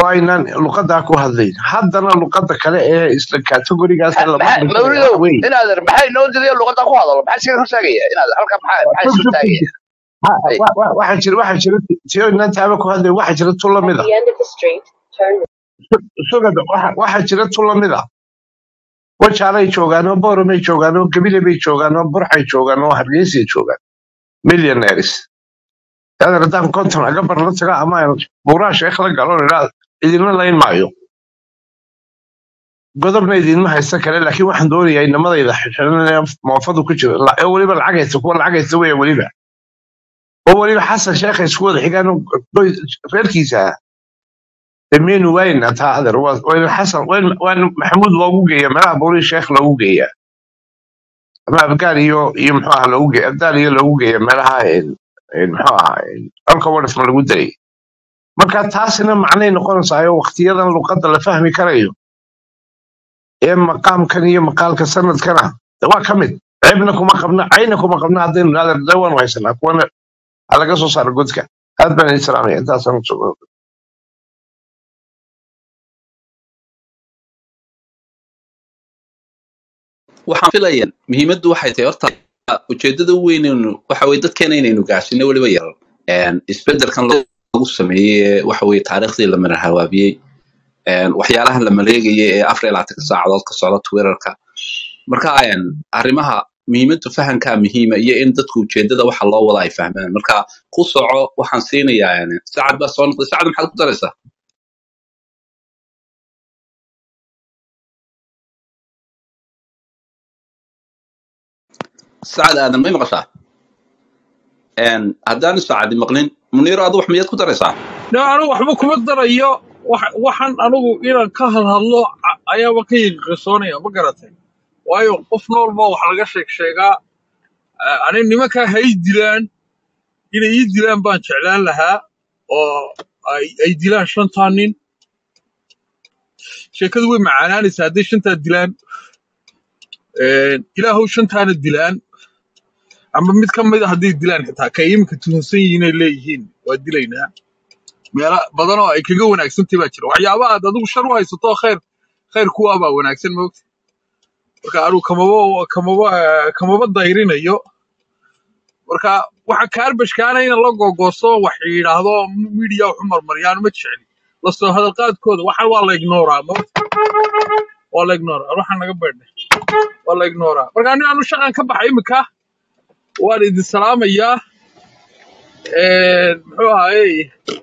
oo aynan luqadaa ku hadlayn haddana luqada kale ee isla kategorigaas Ha- lama maxaa dhigaya waxa mawlidow weeye inaadan maxay noo diday luqadda ku hadalo maxaa iskaga hortaagaya inaadan halkan maxaa maxaa isu taagaya Ha- Ay, wa- wa- waxaa jira waxaa jira tiyo inaan taaba ku hadlayn waxaa jira tu At lamid a the end of the street, turn sugada waxa- waxaa jira tu lamid a wajaalay joogaan oo booromay joogaan oo gabile bay joogaan oo burxay joogaan oo hargeysay joogaan millionaires adan haddaan konton aga bar la taga ama aan buuraa sheekh la galo idhaa idinla layn maayo godobna idinma haysta kale laakiin waxaan doonayaa inamadayda xishananaya moofadu ku jira la- oo weliba lacag haysta kuwa lacag haysta weya weliba oo weliba xasan sheekha isku wada xigaan oo qoys- reerkiisa ah dameynu waayna taa adeer waa waa in xasan waa in- waa in maxamuud loogu geeya meelaha buurii sheekh loogu geeya ama abgaal iyo iyo muxuu aha loogu geeya abdaal iyo loogu geeya meelaha een- een muxuu aha alka wadhafma lagu daray marka taasina macnay noqonaysaa oo waqtiyadan luqadda la fahmi karayo ee maqaamkan iyo maqaalka sanadkana de waa ka mid ceebna kuma qabna cayna kuma qabna haddaynu naader de waanu haysanaa kuwana ha laga soo saaro godka aad baan idin salaamaya intaasaan kusoo waxaan filayaa muhiimaddu waxay tahay horta ujeedada u weynaynu waxa weye dadkeena inaynu gaarsiino weliba yaran Een, isbeddelkan lagu sameeyey ee waxa weye taariikhdii la mara hawaabiyey een, waxyaalaha la maleegayay ee afar iyo labaatanka saacadood ka socda twitterka marka een, arrimaha muhiimadda fahamkaa muhiima iyo in dadku ujeedada waxa loo wada ay fahmaan marka ku soco waxaan siinayaa een, sacad baa soo noqday sacad maxaad ku daraysaa sacad aadan may maqashaa Een, haddaanu sacadi maqlin muniiro adu wax miyaad ku daraysaa no anigu waxba kuma darayo wax- waxaan anigu inaan ka hadhadlo a- ayaaba ka yiqisoonaya ma garatay waayo qof noolba wax laga sheeg sheegaa Ah, ani nimankaa ha ii dilaan inay ii dilaan baan jeclaan lahaa oo ay ay dilaan shantaa nin sheekadu way macaanaanaysaa hadday shantaa dilaan Een, ilaahow shantaana dilaan ama mid ka mid a hadday dilaan xitaa ka iminka tuhunsan yihiin ay leeyihiin waa dilaynaa meelo badan oo ay kaga wanaagsantahay baa jira waxyaabaha aad adigu shar u haysato oo khayr khayr kuwaa baa wanaagsan moogta marka anigu kamaba kamaba eh, kamaba dayrinayo marka waxa kaarbashkaana in la gogoosto wax yidhaahdo media wax u marmariyaan ma jecli lasoo hadalqaadkooda waxan waa la ignoraa moogta waa la ignoraa waxaan naga beedhay waa la ignoraa marka ani anu shaqan ka baxay imika waan idin salaamayaa Een, muxuu ahaayey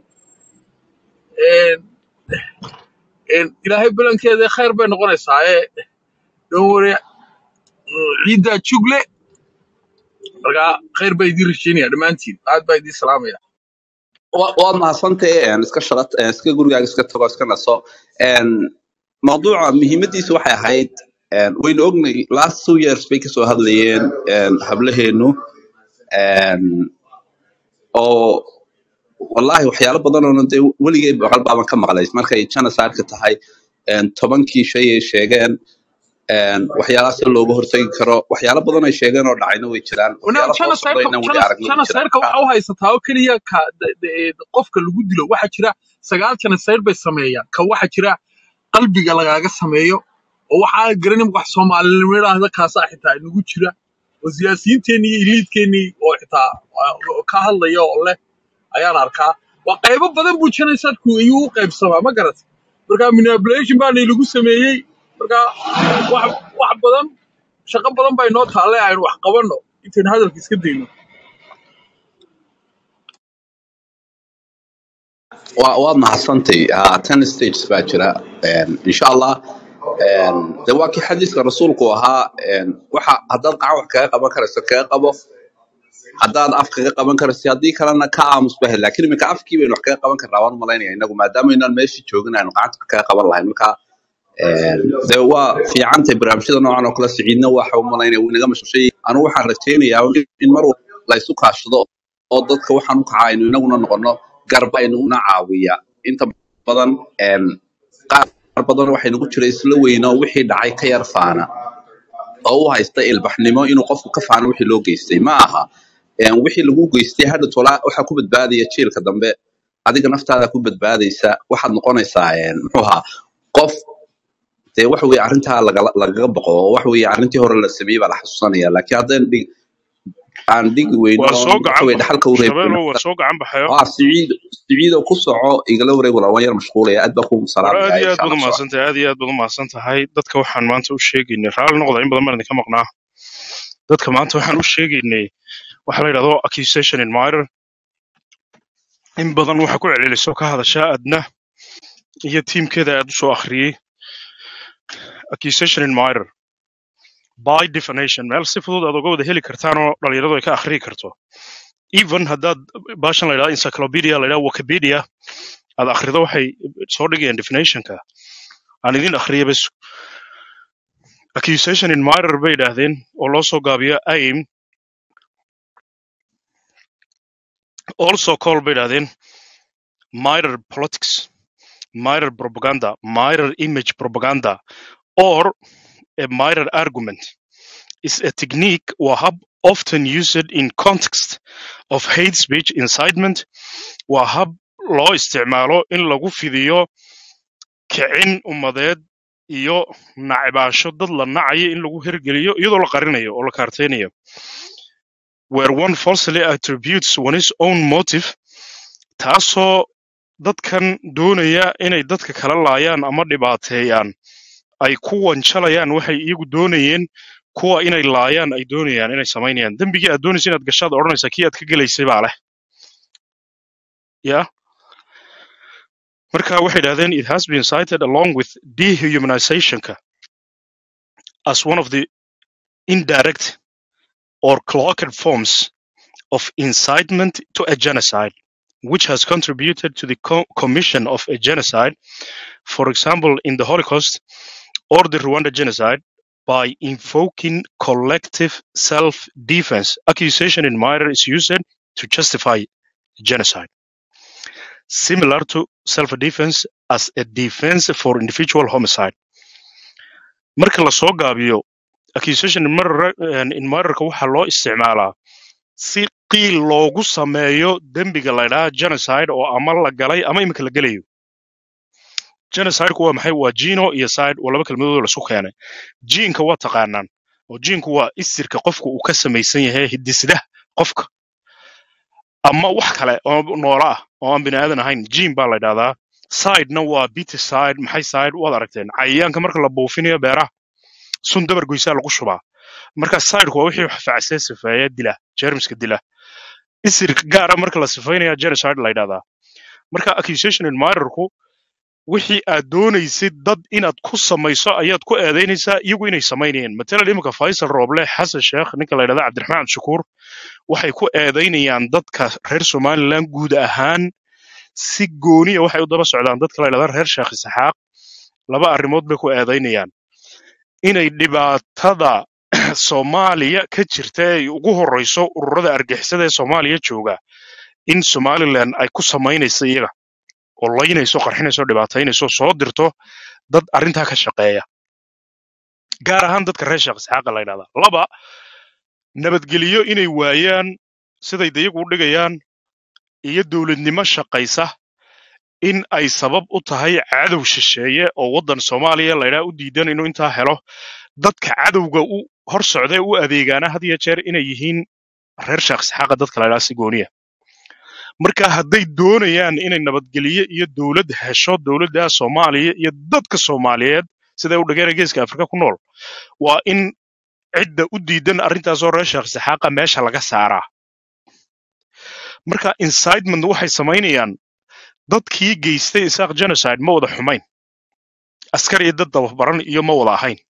een, een, ilaahay balankeeda khayr bay noqonaysaa ee dhowre ciiddaa jugle marka khayr baa idiin rajaynaya dhammaantiin aad baa idiin salaamaya Wa- waad mahadsantahay een, iska shaqa een, iska gurigaaga iska tago iska naso Een, mawduuca muhiimadiisu waxay ahayd een, waynu ognay last two years bay kasoo hadlayeen een, hablaheenu een, oo wallahi waxyaalo badan oo dee weligay boqol baaban ka maqlay markay janasaarka tahay een, tobankii shay ay sheegeen een, waxyaalahaas in looga hortagi karo waxyaalo badan ay sheegeen oo dhacayna way jiraan Wana- waxyaalo soo jana socda sayrka inaan weli jana aragna way jana jiraan sayrka marka waxa u haysataa oo keliya ka de- de- qofka lagu dilo waxaa jira sagaal jana sayr bay sameeyaan ka waxaa jira qalbiga lagaaga sameeyo oo waxaa garanin wax soomaalinimo idhaahda kaasaa xitaa inagu jira oo siyaasiyiinteennii iyo iliidkeennii oo xitaa ah, oo ka hadlaya oo leh ayaan arkaa waa qaybo badan buu janaysarku iyuu u qaybsamaa ma garat marka manipulation baana lagu sameeyey marka wax wax badan shaqo badan baa inoo taalle aynu wax qabanno intaynu hadalka iska dayno waa waad mahadsantay Ah, ten stages baa jira Een, insha allah een, de waa kii xadiiska rasuulku ahaa een, waxa haddaad qacan wax kaga qaban karayso kaga qabo haddaad af kaga qaban karayso haddii kalena ka aamus bahe laakiin iminka afkii baynu wax kaga qaban karnaa waan malaynaya inagu maadaama inaan meeshii joogin aynu gacanta wax kaga qaban lahayn marka een, de waa fiicantay barnaamijyada noocan oo kale siciidna waxa u malaynaya wuu inaga mashquulshay anigu waxaan rajaynayaa in mar walba la isu kaashado oo dadka waxaan u kaca aynu inaguna noqono garba inaguna caawiya inta badan een, qaar badan waxay nagu jira isla weyno wixii dhacay ka yar faana oo u haysta ilbaxnimo inuu qofku ka faano wixii loo geystay ma aha Een, wixii lagu geystay hadha tolaa waxaa ku badbaadaya jiilka dambe adiga naftaada ku badbaadaysa waxaad noqonaysaa een, muxuu ahaa qof dee wax weye arrintaa lagala- lagaga boqo oo wax weye arrintii hore la sameeyey baa la xasuusanaya laakiin haddaan dhig aan dhigi weyno waa oon soo waxa gacan weye bax dhaxalka u reebeyno shabeelow waa soo gacan baxayo waa siciid siciido ku soco igala wareeg wala waan yar mashquulaya aad baa kugu war salaamaya aad iyo insha aad baad allah soo umahadsantahay aad iyo aad baad umahadsan tahay dadka waxaan maanta u sheegaynay raalli noqda in badan baan idinka maqnaa dadka maanta waxaan u sheegaynay waxa la yidhahdo accusation in minor in badan waxa ku celceliso ka hadashaa adna iyo tiimkeeda aad u soo akhriyey accusation in minor by definition meel si fudud aad uga wada heli kartaan oo dhalinyaradu ay ka akhriyi karto even haddaad baashan la yidhahdo encyclopedia la yidhahdo wikipedia aad akhrido waxay soo dhigayaan definitionka aan idin akhriya bas accusation in minor bay yidhaahdeen oo loo soo gaabiyo aim also call bay yidhaahdeen minor politics minor propaganda minor image propaganda or a minor argument is a technique or hub often used in context of hate speech incitement waa hab loo isticmaalo in lagu fidiyo kicin ummadeed iyo nacibaansho dad la nacayo in lagu hirgeliyo iyadoo la qarinayo oo la kaarteynayo where one falsely attributes one's own motive taasoo dadkan doonaya inay dadka kala laayaan ama dhibaateeyaan ay ku wanjalayaan waxay iyagu doonayeen kuwa inay laayaan ay doonayaan inay samaynayaan dembigii aad doonaysa inaad gashaad odhanaysaa kii aad ka gelaysay baa leh ya marka waxay idhahdeen it has been cited along with dehumanizationka as one of the indirect or cloaked forms of incitement to a genocide which has contributed to the co- commission of a genocide for example in the holocaust or the rwanda genocide by invoking collective self-defense accusation in minor is used to justify genocide similar to self-defense as a defense for individual homicide marka la soo gaabiyo accusation in murder in murderka waxaa loo isticmaalaa si qiil loogu sameeyo dembiga la ydhaha genocide oo ama la galay ama imika la gelayo genocideku waa maxay waa gino iyo side waa laba kelmadood oo laisku keenay jiinka waa taqaanaan oo jiinku waa isirka qofka uu ka samaysan yahay hidisdah qofka ama wax kale oo noola ah oo aan bini aadan ahayn jiin baa la ydhahdaa sidena waa biticide maxay side waad aragteen cayayaanka marka la buufinayo beeraha sun dabar goysaa lagu shubaa marka sideku waa wixii facsee sifeeya dila jermiska dila isir gaara marka la sifaynaya genocide la ydhahdaa marka accusation in murderku wixii aad doonaysid dad inaad ku samayso ayaad ku eedaynaysaa iyagu inay samaynayeen matalan iminka faysal rooble xasan sheekh ninka la ydhahda cabdiraxmaan cabdishakuur waxay ku eedaynayaan dadka reer somaliland guud ahaan si gooniya waxay u daba socdaan dadka la ydhahda reer sheekh isxaaq laba arrimood bay ku eedaynayaan inay dhibaatada soomaaliya ka jirta ay ugu horreyso ururada argixisada ee soomaaliya jooga in somaliland ay ku samaynayso iyaga oo laynayso qarxinayso dhibaataynayso soo dirto dad arrintaa ka shaqeeya gaar ahaan dadka reer sheekh isxaaqa la ydhahda laba nabadgelyo inay waayaan siday dayagu u dhigayaan iyo dowladnimo shaqaysa in ay sabab u tahay cadow shisheeye oo waddan soomaaliya laydhaa u diidan inuu intaa helo dadka cadowga u hor socdee u adeegaana had iyo jeer inay yihiin reer sheekh isxaaqa dadka laydhaa si gooniya marka hadday doonayaan inay nabadgelyo iyo dowlad hesho dowladda soomaaliya iyo dadka soomaaliyeed siday u dhageera geeska afrika ku nool waa in cidda u diidan arrintaasoo reer sheekh isxaaqa meesha laga saaraa marka incitement waxay samaynayaan dadkii geystay isaaq genocide ma wada xumayn askar iyo dad dababaran iyo ma wada ahayn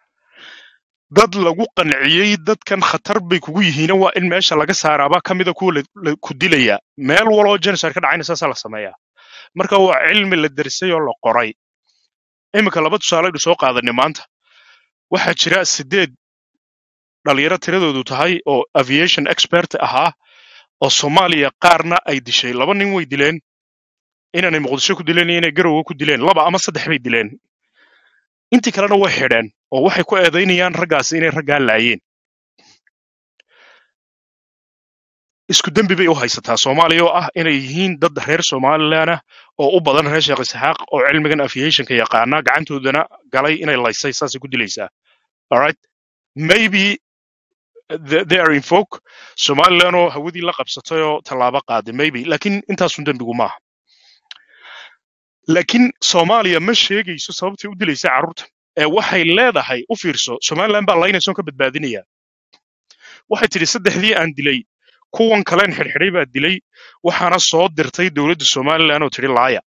dad lagu qanciyey dadkan khatar bay kugu yihiina waa in meesha laga saaraaba ka mida kuwa la- la- ku dilaya meel waloo genocide ka dhacayna saasaa la sameeyaa marka waa cilmi la derisay oo la qoray iminka laba tusaale aynu soo qaadanay maanta waxaa jira sideed dhalinyaro tiradoodu tahay oo aviation expert ahaa oo soomaaliya qaarna ay dishay laba nin way dileen inaanay muqdisho ku dileen iyo inay garowe ku dileen laba ama saddex bay dileen intii kalena way xidheen oo waxay ku eedaynayaan raggaasi inay raggaa laayeen isku dembi bay u haysataa soomaaliya oo ah inay yihiin dad reer somalilan ah oo u badan reer sheekh isxaaq oo cilmigan aviationka yaqaana gacantoodana galay inay laysay saasay ku dilaysaa alright maybe th- they are invoke somalilan oo hawadii la qabsatay oo tallaabo qaaday maybe laakiin intaasun dembigu maaha laakiin soomaaliya ma sheegayso sababtay u dilaysa carruurta ee waxay leedahay u fiirso somalilan baa laynaysoon ka badbaadinaya waxay tidhi saddexdii aan dilay kuwan kalen xidhxidhay baa dilay waxaana soo dirtay dowladda somalilan oo tidhi laaya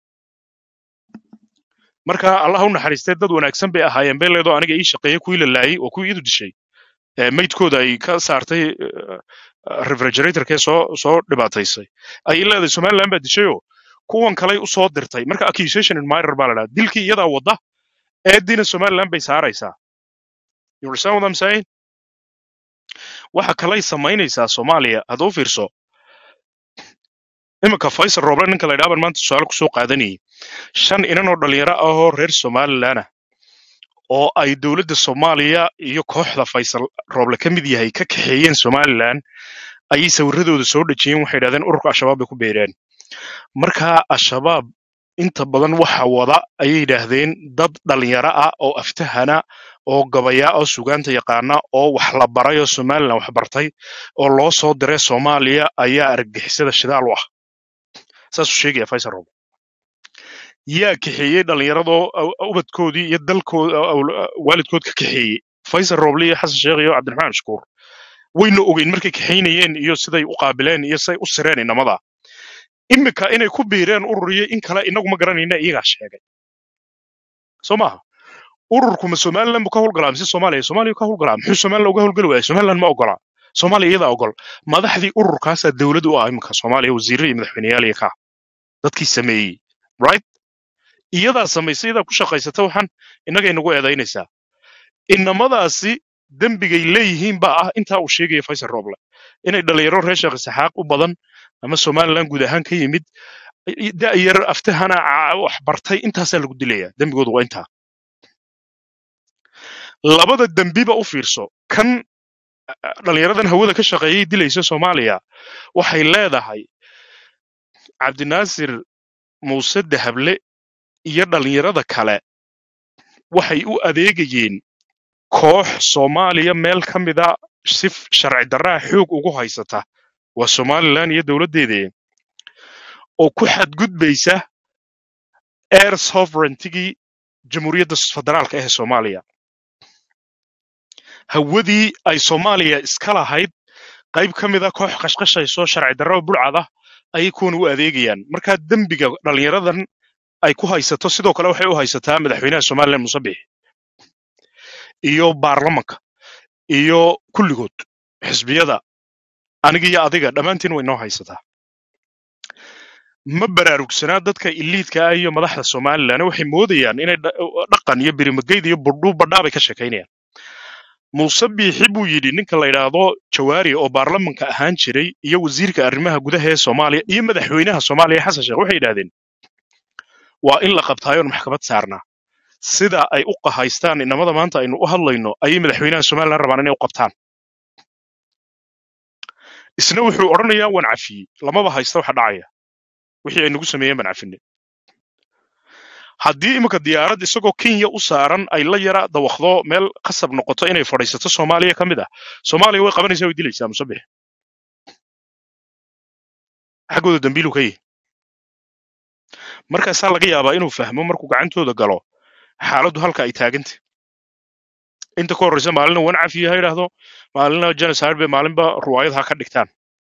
marka allah u naxariistee dad wanaagsan bay ahaayeen bay leedoo aniga ii shaqeeyey kuwii la laayey oo kuwii idu dishay ee maydkooda ay ka saartay refrigeratorkee soo soo dhibaataysay ay leedahay somalilan baa dishayoo kuwan kaley u soo dirtay marka accusation in minor baa la dhaha dilkii iyadaa wadda eediina somalilan bay saaraysaa you understand what I'm saying waxa kalay samaynaysaa soomaaliya hadda u fiirso iminka faysal rooble ninka la yidhaha baan maanta su-aal kusoo qaadanayay shan inan oo dhalinyaro ah oo reer somalilan ah oo ay dowladda soomaaliya iyo kooxda faysal rooble ka mid yahay ka kaxeeyeen somalilan ayay sawiradooda soo dhejiyeen waxay yidhahdeen ururka al-shabaab bay ku beereen marka al-shabaab inta badan waxa wada ayay yidhaahdeen dad dhalinyaro ah oo aftahana oo gabaya oo sugaanta yaqaana oo wax la baray oo somalilan wax bartay oo loo soo diray soomaaliya ayaa argagixisada shidaal u ah saasuu sheegaya faysal rooble yaa kaxeeyey dhallinyaradoo aw- ubadkoodii iyo dalkooda waalidkood ka kaxeeyey faysal rooble iyo xasan sheekh iyo cabdiraxmaan shukuur wayna ogeyn markay kaxaynayeen iyo siday u qaabileen iyo siday u sireen inamada imika inay ku biireen urur iyo in kale inagu ma garanayna iyagaa sheegay soo maaha ururkuma somalilan buu ka howlgalaa mise soomaaliya soomaaliya ka howlgalaa muxuu somalilan uga howlgali waaya somalilan ma ogola soomaaliya iyadaa ogol madaxdii ururkaasaa dowlad u ah iminka soomaaliya wasiirro iyo madaxweyneyaal iyo ka dadkii sameeyey right iyadaa samaysay iyadaa ku shaqaysata waxaan innagay nagu eedaynaysaa inamadaasi dembigay leeyihiin baa ah intaa uu sheegaya faysal rooble inay dhalinyaro reer sheekh isaxaaq u badan ama somalilan guud ahaan ka yimid da'yar aftahana ca- wax bartay intaasaa lagu dilaya dembigoodu waa intaa labada dembiba u fiirso kan dhalinyaradan hawada ka shaqeeyay dilaysa soomaaliya waxay leedahay cabdinaasir muuse dahable iyo dhalinyarada kale waxay u adeegayeen koox soomaaliya meel ka mida si sharci darraa xoog ugu haysata waa somalilan iyo dowladdeeda oo ku xadgudbaysa air sovereigntigii jamhuuriyadda federaalka ee soomaaliya hawadii ay soomaaliya iska lahayd qayb ka mida koox qashqashayso sharci darro bulcada ayay kuwan u adeegayaan marka dembiga dhalinyaradan ay ku haysato sidoo kale waxay u haysataa madaxweynaha somalilan muuse bixi iyo baarlamanka iyo kulligood xisbiyada aniga iyo adiga dhammaantiin way noo haysataa ma baraarugsanaa dadka iliidka ah iyo madaxda somalilan waxay moodayaan inay dha- dhaqan iyo birimageyd iyo burdhu badhaa bay ka sheekaynayaan muuse biixi buu yidhi ninka la yidhaahdo jawaari oo baarlamanka ahaan jiray iyo wasiirka arrimaha gudaha ee soomaaliya iyo madaxweynaha soomaaliya xasan sheekh waxay yidhahdeen waa in la qabtaayoon maxkamad saarnaa sida ay u qahaystaan inamada maanta aynu u hadlayno ayay madaxweynaha somalilan rabaan inay u qabtaan isna wuxuu odhanayaa waan cafiyey lamaba haysta waxa dhacaya wixii ay nagu sameeyeen baan cafinay haddii iminka diyaarad isagoo kenya u saaran ay la yara dawaqdo meel qasab noqoto inay fadhiisato soomaaliya ka mid ah soomaaliya way qabanaysaa way dilaysaa musabix xaggooda dambiilu ka yihi markaasaa laga yaabaa inuu fahmo markuu gacantooda galo xaaladdu halka ay taaganta inta ka horreysa maalina wan cafiye ha yidhaahdo maalina genocide bay maalinba ruwaayad ha ka dhigtaan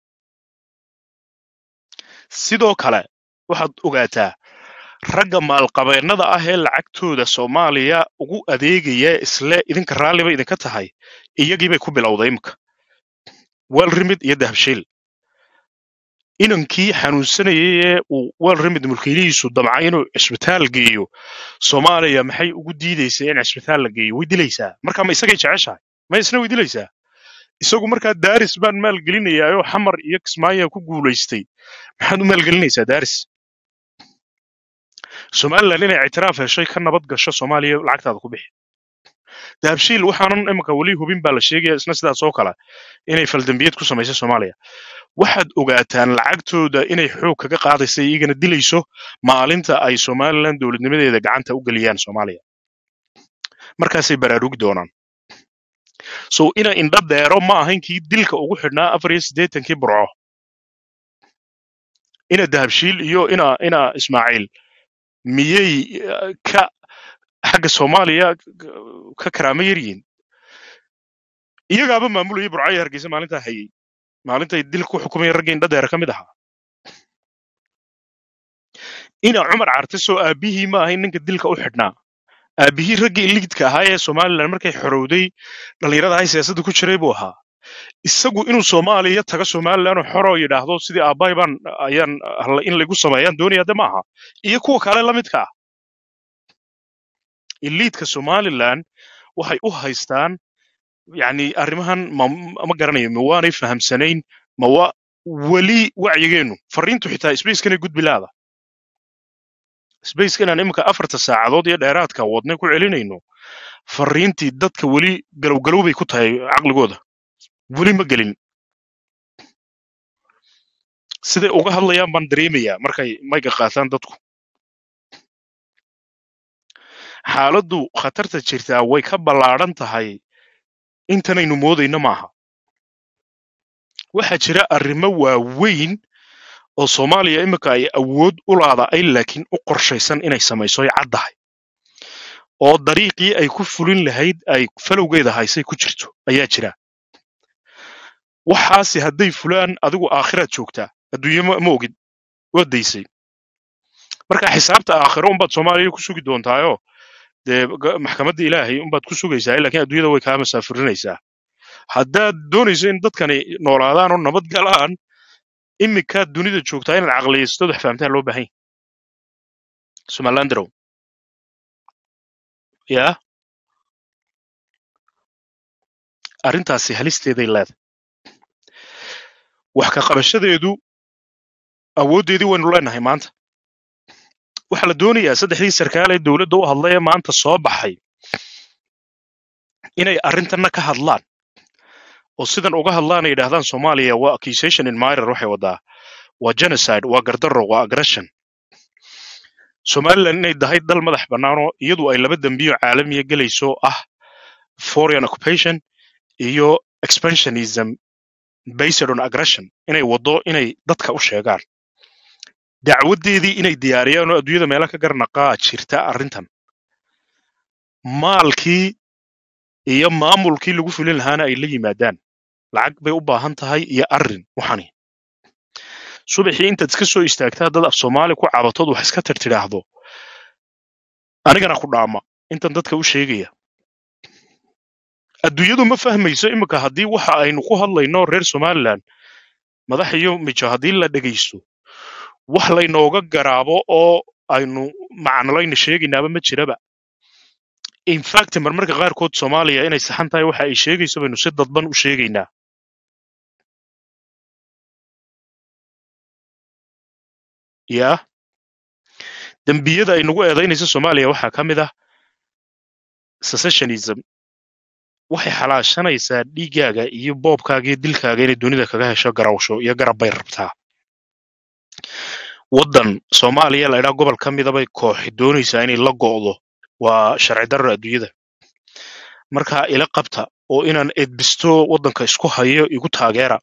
sidoo kale waxaad ogaataa ragga maalqabeennada ah ee lacagtooda soomaaliya ugu adeegaya isle idinka raalliba idinka tahay iyagiibay ku bilowday imika welrimid iyo dahabshiil inankii xanuunsanayay ee uu welrimid mulkiilihiisu damcay inuu cisbitaal geeyo soomaaliya maxay ugu diidaysaa in cisbitaal la geeyo way dilaysaa marka ma isagay jeceshahay ma isna way dilaysaa isagu markaa daaris baan maalgelinayaa oo xamar iyo kismaayo ku guulaystay maxaad u maalgelinaysaa daaris somalilan inay ictiraaf heshay ka nabad gasho soomaaliya lacagtaada ku bixi dahabshiil waxaanan iminka weli hubin baa la sheegaya isna sidaas oo kale inay faldambiyad ku samaysay soomaaliya waxaad ogaataan lacagtooda inay xoog kaga qaadaysa iyagana dilayso maalinta ay somalilan dowladnimadeeda gacanta u geliyaan soomaaliya markaasay baraarugi doonaan so ina indha deero ma ahayn kii dilka ugu xidhnaa afar iyo siddeetankii burco ina dahabshiil iyo ina ina ismaaciil miyay eh, ka xagga soomaaliya ka karaamo yaryihiin iyagaaba maamulayay burcaya hargeysa maalintaa hayay maalintay dilka ku xukumayeen raggii indha deera ka mid ahaa ina cumar cartiso aabihii ma ahayn ninka dilka u xidhnaa aabihii raggii liidka ahaa ee somalilan markay xorowday dhallinyarada hay siyaasadda ku jiray buu ahaa isagu inuu soomaaliya taga somalilan oo xoro yidhaahdo sidii aabbahay baan ayaan hala in lagu sameeyaan doonaya de maaha iyo kuwa kale la midka ah iliidka somalilan waxay u haystaan yani arrimahan ma, ma garanayo ma waanay fahamsanayn ma wa weli wacyigeennu fariintu xitaa sbacekanay gudbilaada sbaceka inaan iminka afarta saacadood iyo dheeraadka wadne ku celinayno fariintii dadka weli galowgalow bay ku tahay caqligooda weli ma gelin siday uga hadlayaan baan dareemayaa markay mayga qaataan dadku xaaladdu khatarta jirtaa way ka ballaadhan tahay intanaynu moodayno maaha waxaa jira arrimo waaweyn oo soomaaliya iminka ay awood u laadaay laakiin u qorshaysan inay samayso ay caddahay oo dariiqii ay ku fulin lahayd ay falowgeeda haysay ku jirto ayaa jira waxaasi hadday fulaan adigu aakhiraad joogtaa adduunye ma ma ogid waad daysay marka xisaabta aakhiro unbaad soomaaliya ku sugi doontaayo dee ga- maxkamadda ilaahay unbaad ku sugaysaa laakiin adduunyada way kaa masaafurinaysaa haddaad doonayso in dadkani noolaadaan oo nabad galaan iminkaad dunida joogtaa inaad caqliyaysato wax fahamtaan loo baahan yahay somalilandarow yaa arrintaasi halisteeday leedahay wax ka qabashadeedu awooddeedii waynu leenahay maanta waxaa la doonayaa saddexdii sarkaal ee dowladda u hadlay ee maanta soo baxay inay arrintanna ka hadlaan oo sidan uga hadlaan ay yidhaahdaan soomaaliya waa accusation in minor waxay wadaa waa genocide waa gardarro waa aggression somaliland inay tahay dal madax bannaanoo iyadu ay laba dembiyo caalamiya gelayso ah foreign occupation iyo expansionism based on aggression inay waddo inay dadka u sheegaan dacwaddeedii inay diyaariyaan oo adduunyada meelo ka garnaqaa jirta arrintan maalkii iyo maamulkii lagu fulin lahaana ay la yimaadaan lacag bay u baahan tahay iyo arrin waxani subaxii intaad iska soo istaagtaa dad af soomaali ku cabatood wax iska tirtidhaahdo anigana ku dhaama intan dadka u sheegaya adduunyadu ma fahmayso iminka haddii waxa aynu ku hadlayno reer somaliland madax iyo mijo haddii la dhegaysto wax laynooga garaabo oo aynu macnolayna sheegaynaaba ma jiraba infact marmarka qaarkood soomaaliya inay saxan tahay waxa ay sheegayso baynu si dadban u sheegaynaa yaa dembiyada ay nagu eedaynayso soomaaliya waxaa ka mid ah secessionism waxay xalaashanaysaa dhiiggaaga iyo boobkaaga iyo dilkaaga inay dunida kaga hesho garawsho iyo garab bay rabtaa waddan soomaaliya la idhaa gobol ka mida bay kooxi doonaysaa inay la go'do waa sharci darro adduunyada marka ila qabta oo inaan edbisto waddanka isku hayo igu taageera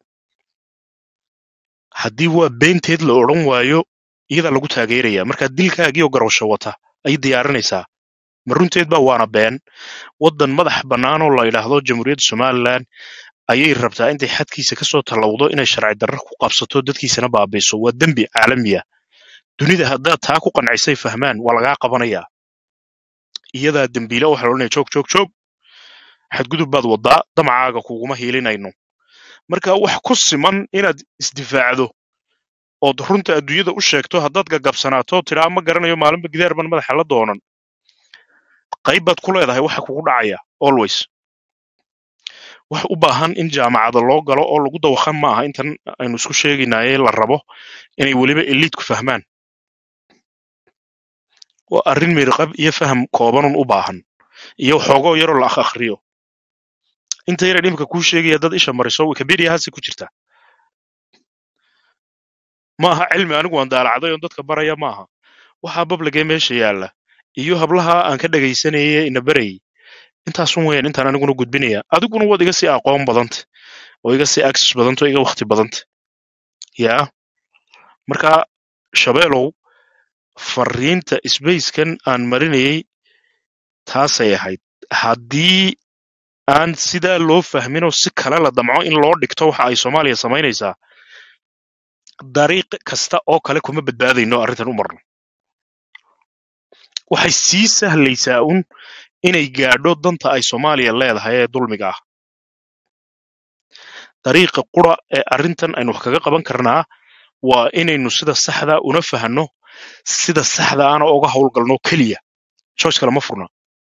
haddii waa beenteed la odhan waayo iyadaa lagu taageeraya marka dilkaagii oo garawsho wata ay diyaarinaysaa ma runteed ba waana been waddan madax bannaan oo la yidhaahdo jamhuuriyadda somalilan ayay rabtaa intay xadkiisa kasoo tallawdo inay sharci darro ku qabsato dadkiisana baabiiso waa dembi caalamiya dunida haddaad taa ku qancisay fahmaan waa lagaa qabanayaa iyadaa dembiile waxaa la odhanaya joog joog joog xadgudub baad wadaa damacaaga kuguma hiilinayno marka wax ku siman inaad isdifaacdo ood runta adduunyada u sheegto haddaad gagabsanaato tidhaa ma garanayo maalinba gidaar ban madaxa la doonan qayb baad ku leedahay waxa kugu dhacaya always wax u baahan in jaamacada loo galo oo lagu dawaqan ma aha intan aynu isku sheegaynaaye la rabo inay weliba eliidku fahmaan waa arrin mirqab iyo faham koobanun u baahan iyo xoogoo yaroo la akh akhriyo inta yara dhimka kuu sheegaya dad isha mariso wikipedia hasi ku jirta ma aha cilmi anigu aan daalacday oon dadka baraya ma aha waxaa babligee meesha yaalla iyo hablaha aan ka dhegaysanayay ina barayay intaasun weyn intaan aniguna gudbinaya adiguna waad iga sii aqoon badanta oo iga sii access badanta oo iga waqti badanta yaa marka shabeelow fariinta spacekan aan marinayay taasay ahayd haddii aan sidaa loo fahmin oo si kale la damco in loo dhigto waxa ay soomaaliya samaynaysaa dariiq kasta oo kale kuma badbaadayno arrintan u marno waxay sii sahlaysaa un inay gaadho danta ay soomaaliya leedahay ee dulmiga ah dariiqa qura ee arrintan aynu wax kaga qaban karnaa waa inaynu sida saxda una fahanno sida saxda ana uga howlgalno keliya joyce kale ma furna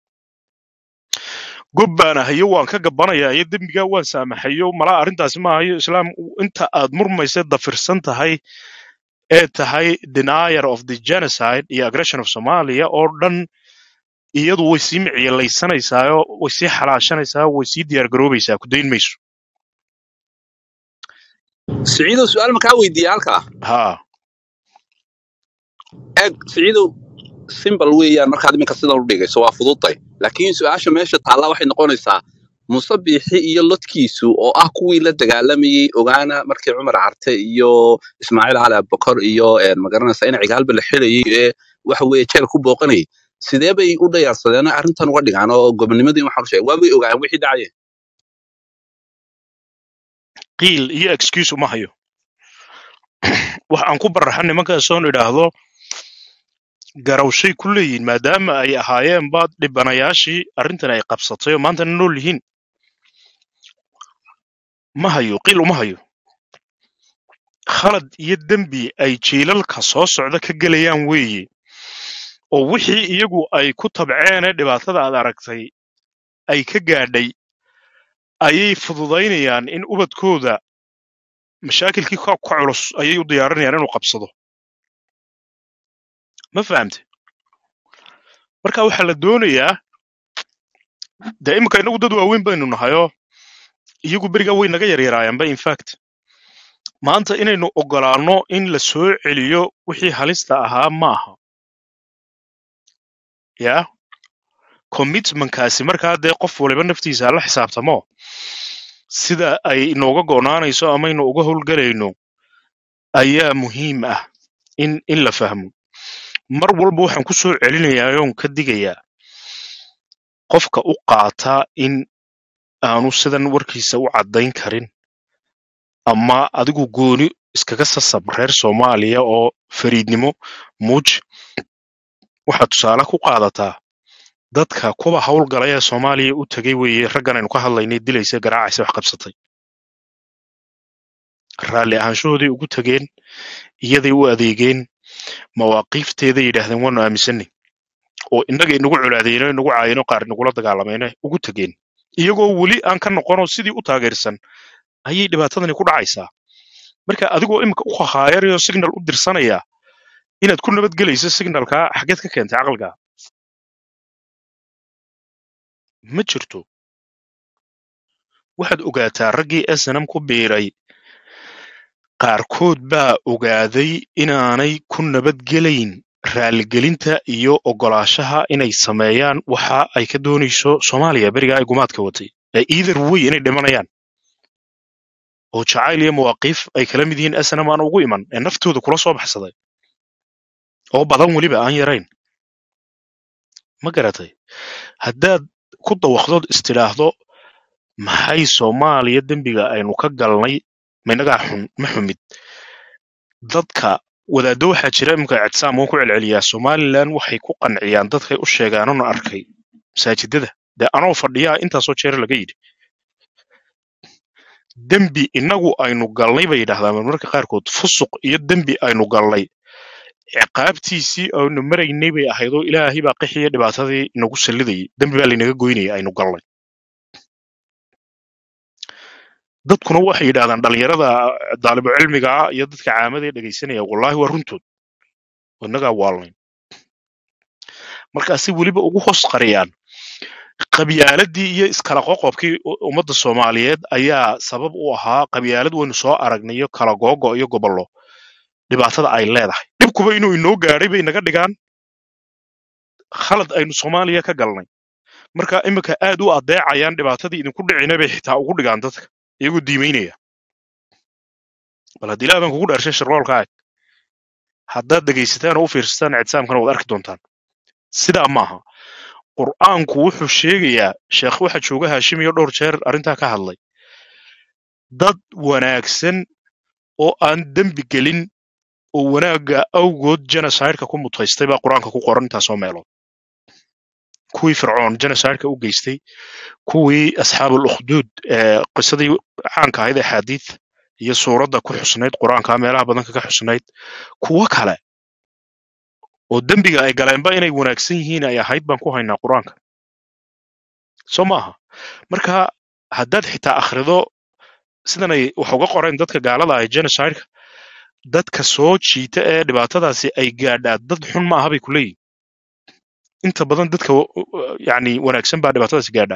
gob baan ahayo waan ka gabbanayaa iyo dembigaa waan saamaxayo malaa arrintaasi ma ahayo islaam inta aad murmaysa dafirsan tahay ee tahay denier of the genocide iyo aggression of somalia oo dhan iyadu way sii micyelaysanaysaao way sii xalaashanaysaa way sii diyaargaroobaysaa ku dayn mayso siciidow su-aal makaa weydiiya halkaa haa eeg siciidow simbal weeyaan markaad iminka sidan u dhigayso waa fududtay laakiin su-aasha meesha taallaa waxay noqonaysaa musabixi iyo lodkiisu oo ah kuwii la dagaalamayey ogaana markii cumar carte iyo ismaaciil cali abubakar iyo een, magaranaysa in cigaalba la xilayey ee waxa weeye jeel ku booqanayay sidee bay u dhayaarsadeen oo arrintan uga dhigaan oo gobonimadii waxaan u sheegay waa bay ogaayeen wixii dhacaya qiil iyo excuse uma hayo wax aan ku baraxa nimankaasoon idhaahdo garawshay ku leeyihin maadaama ay ahaayeenba dhibanayaashii arrintan ay qabsatay oo maantana nool yihiin ma hayo qiil uma hayo khalad iyo dembi ay jiilalka soo socda ka gelayaan weeye oo wixii iyagu ay ku tabceen ee dhibaatada aad aragtay ay ka gaadhay ayay fududaynayaan in ubadkooda mashaakilkii ka ka culus ayay u diyaarinayaan inuu qabsado ma fahamte marka waxaa la doonayaa dee imika inagu dad waaweyn baynu nahayoo iyagu berigaa way naga yaryaraayaanba infact maanta inaynu ogolaanno in la soo celiyo wixii halista ahaa ma aha yaa commitmentkaasi markaa dee qof waliba naftiisa la xisaabtamo sida ay inooga go'naanayso amaynu uga howlgelayno ayaa muhiim ah in in la fahmo mar walba waxaan ku soo celinayaa oon ka digayaa qofka u qaata in aanu sidan warkiisa u caddayn karin ama adigu gooni iskaga sasab reer soomaaliya oo fariidnimo muuj waxaad tusaale ku qaadataa dadka kuwa howlgalay ee soomaaliya u tegay weeye raggan aynu ka hadlaynay dilaysa garaacaysa wax qabsatay raalli ahaanshahooday ugu tegeen iyaday u adeegeen mawaaqiifteeday yidhaahdeen waanu aaminsanay oo innaga inagu colaadeeno inagu caayino qaar inagula dagaalamayna ugu tegeen iyagoo weli aan ka noqonoo sidii u taageersan ayay dhibaatadani ku dhacaysaa marka adigoo imika u khahaayarayoo signal u dirsanaya inaad ku nabadgelayso signalkaa xageed ka keentay caqliga ma jirto waxaad ogaataa raggii snm ku biiray qaarkood baa ogaaday inaanay ku nabadgelayn raaligelinta iyo ogolaashaha inay sameeyaan waxa ay ka doonayso soomaaliya berigaa ay gumaadka watay ee either way inay dhimanayaan oo jacayl iyo mawaaqiif ay kala mid yihiin snm aan ugu iman ee naftooda kula soo baxsaday oo badan weliba aan yarayn ma garatay haddaad ku dawaqdood istidhaahdo maxay soomaaliya dembiga aynu ka galnay maynagaa xun ma xumid dadka wadaaddo waxaa jira imika ictisaam waan ku celceliyaa somalilan waxay ku qanciyaan dadkay u sheegaanona arkay masaajidada dee anoo fadhiyaa intaasoo jeer laga yidhi dembi innagu aynu galnay bay yidhahdaan marmarka qaarkood fusuq iyo dembi aynu galnay ciqaabtiisii aynu maraynay bay ahayd oo ilaahay baa qixiya dhibaatadii inagu sallidayay dembi baa laynaga goynayay aynu galnay dadkuna waxay yidhahdaan dhalinyarada daalibu cilmiga ah iyo dadka caamada ee dhegaysanaya wallaahi waa runtood oo innagaa waalnayn markaasi weliba ugu hoos qariyaan qabyaaladii iyo iskala qoqobkii u- ummadda soomaaliyeed ayaa sabab u ahaa qabyaalad waynu soo aragnay iyo kala googo iyo gobollo dhibaatada ay leedahay dhibkuba inuu inoo gaadhay bay naga dhigaan khalad aynu soomaaliya ka galnay marka iminka aad u adeecayaan dhibaatadii idinku dhicina bay xitaa ugu dhigaan dadka iyagoo diimaynaya bal haddii ilaah baan kugu dhaarshay shirroolkaaga haddaad dhegaysataan oo u fiirsataan ictisaamkana waad arki doontaan sidaa maaha qur'aanku wuxuu sheegayaa sheekh waxa jooga haashim iyo dhowr jeer arrintaa ka hadlay dad wanaagsan oo aan dembi gelin oo wanaagga awgood genocideka ku mutaystay baa qur-aanka ku qoran intaasoo meelood kuwii fircoon genocideka u geystay kuwii asxaabul ukhduud ee qisadii caanka ahayd ee xaadiid iyo suuradda ku xusnayd qur-aanka meelaha badanka ka xusnayd kuwo kale oo dembiga ay galeenba inay wanaagsan yihiin ay ahayd baan ku haynaa qur-aanka soo maaha marka haddaad xitaa akhrido sidanay wax uga qoreen dadka gaalada ah ee genocideka dadka soo jiita ee dhibaatadaasi ay gaadhaa dad xun ma aha bay ku leeyihin inta badan dadka wa- wa- yacni wanaagsan baa dhibaatadaasi gaadhaa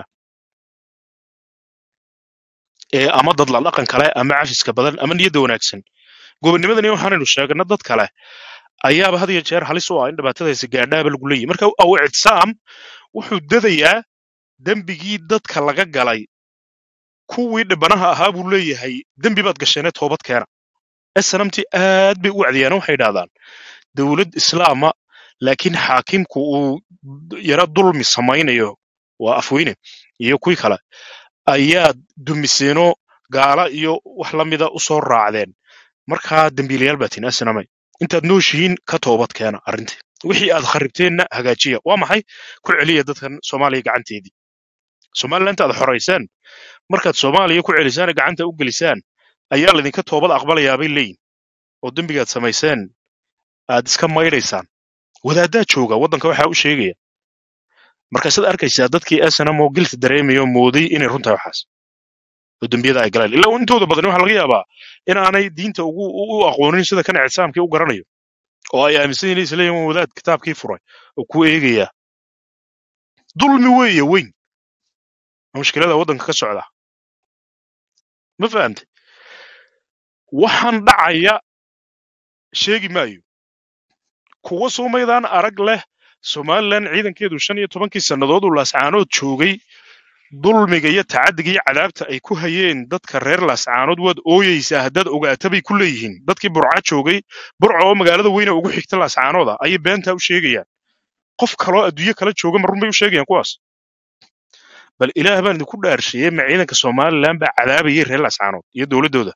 ee ama dad la dhaqan kale ama cafiska badan ama niyadda wanaagsan gobonnimadani waxaanaynu sheegna dad kale ayaaba had iyo jeer halis u ah in dhibaatadaasi gaadhaaba lagu leeyahy marka aw ictisaam wuxuu dadayaa dembigii dadka laga galay kuwii dhibanaha ahaa buu leeyahay dembi baad gasheenee toobad keena snamti aad bay u wacdiyaan waxay idhahdaan dowlad islaama laakiin xaakimku uu yara dulmi samaynayo waa afweyne iyo kuwii kale ayaad dumiseenoo gaala iyo wax la mida u soo raacdeen markaa dembiilayaal baa tihin asnamay intaad nooshihiin ka toobad keena arrintii wixii aad kharibteenna hagaajiya waa maxay ku celiya dadkan soomaaliya gacanteedii somaliland aad xoraysaan markaad soomaaliya ku celisaan ee gacanta u gelisaan ayaa laydinka toobad aqbalayaa bay leeyihin oo dembigaad samayseen aad iska maydhaysaan wadaaddaa jooga waddanka waxaa u sheegaya markaasaad arkaysaa dadkii snm oo gilta dareemaya oo mooday inay runtahay waxaas oo dembiyada ay galeen ilaa intooda badan waxaa laga yaabaa in aanay diinta ugu u u aqoonin sida kan ictisaamkii u garanayo oo ay aaminsan yihiin isleeyihin waa wadaad kitaabkii furay oo ku eegaya dulmi weeye weyn waa mushkilada waddanka ka socda ma fahamte waxaan dhacaya sheegi maayo kuwa suumaydaan arag leh somalilan ciidankeedu shan iyo tobankii sannadood uu laascaanood joogay dulmiga iyo tacaddiga iyo cadaabta ay ku hayeen dadka reer laascaanood waad ooyeysaa haddaad ogaata bay ku leeyihiin dadkii burca joogay burca oo magaalada weyne ugu xigta laascaanooda ayay beentaa u sheegayaan qof kaloo adduunyo kala jooga ma run bay u sheegayaan kuwaas bal ilaah baan idinku dhaarsheeyey ma ciidanka somalilan baa cadaabayay reer laascaanood iyo dowladdooda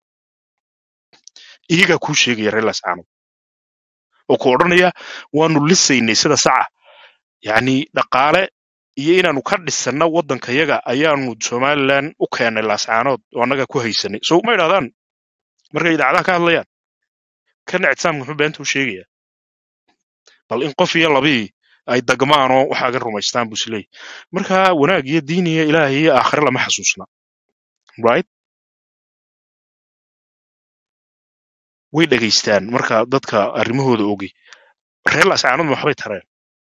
iyagaa kuu sheegaya reer laascaanood oo ku odhanaya waanu lisaynay sida saca yacni dhaqaale iyo inaanu ka dhisanna waddankayaga ayaanu somalilan u keennay laascaanood oo annaga ku haysanay so ma idhahdaan markay idaacadaha ka hadlayaan kana ictisaamka muxuu beenta u sheegaya bal in qof iyo labii ay dagmaan oo waxaagan rumaystaan buu isleeyahy marka wanaag iyo diin iyo ilaah iyo aakhire lama xasuusna right way dhegaystaan marka dadka arrimahooda ogi reer laascaanood ma waxbay tareen